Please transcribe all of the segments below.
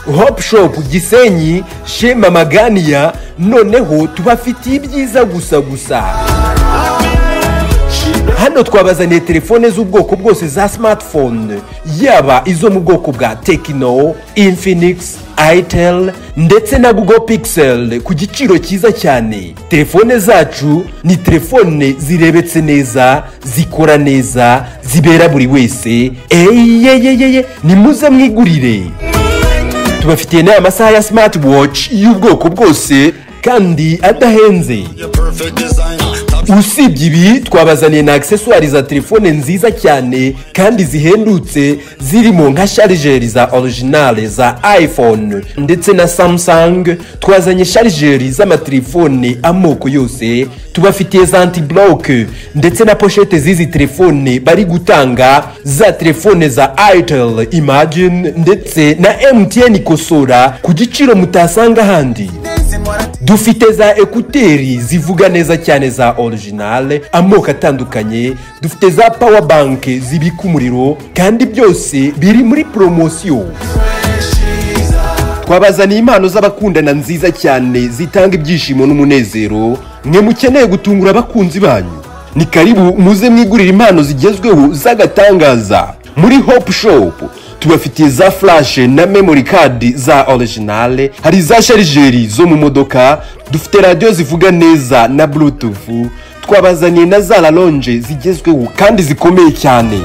hope shop gisenyi chez mama ganiya noneho tubafitiye ibyiza gusa gusa hano twabazaniye telefone z'ubwoko bwose za smartphone yaba izo mu bwoko bwa tekino infinix itel ndetse na google pixel ku giciro cyiza cyane telefone zacu ni telefone zirebetse neza zikora neza zibera buri wese eyeyeyeye nimuze mwigurire tubafitiye n'aya masaha ya smartwatch y'ubwoko bwose kandi adahenze usibye ibi twabazaniye na akiseswari za telefone nziza cyane kandi zihendutse zirimo nka sharijeri za orijinale za iphone ndetse na samusang twazanye sharijeri z'amatelefone amoko yose tubafitiye za antiboroke ndetse na poshete z'izi telefone bari gutanga za telefone za airtel imagine ndetse na mtn kosora ku giciro mutasanga ahandi dufite za ekuteri zivuga neza cyane za orijinale amoko atandukanye dufite za pawa banki zibika umuriro kandi byose biri muri poromosiyo twabazaniye impano z'abakundana nziza cyane zitanga ibyishimo n'umunezero mwe mukeneye gutungura abakunzi banyu ni karibu muze mwigurira impano zigezweho z'agatangaza muri hopu shopu tubafitiye za furashe na memori kadi za orijinale hari za sharijeri zo mu modoka dufite radiyo zivuga neza na burutufu twabazaniye na za raronje zigezweho kandi zikomeye cyane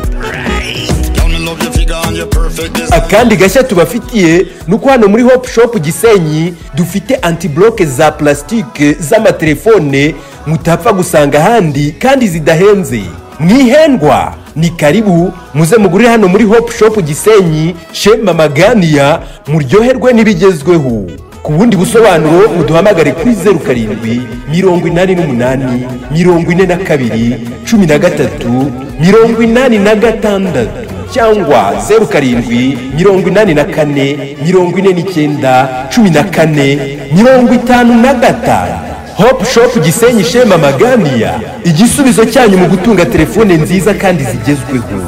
akandi gashya tubafitiye ni uko hano muri hopu shopu gisenyi dufite antiboroke za purasitike z'amatelefone mutapfa gusanga ahandi kandi zidahenze mwihendwa ni karibu muze mugurire hano muri hopu shopu gisenyi chez mama ganiya muryoherwe n'ibigezweho ku bundi busobanuro muduhamagare kuri zeru karindwi mirongo inani n'umunani mirongo ine na kabiri cumi na gatatu mirongo inani na gatandatu cyangwa zeru karindwi mirongo inani na kane mirongo ine n'icyenda cumi na kane mirongo itanu na gatanu hopu shopu gisenyi shema maganiya igisubizo cyanyu mu gutunga telefone nziza kandi zigezweho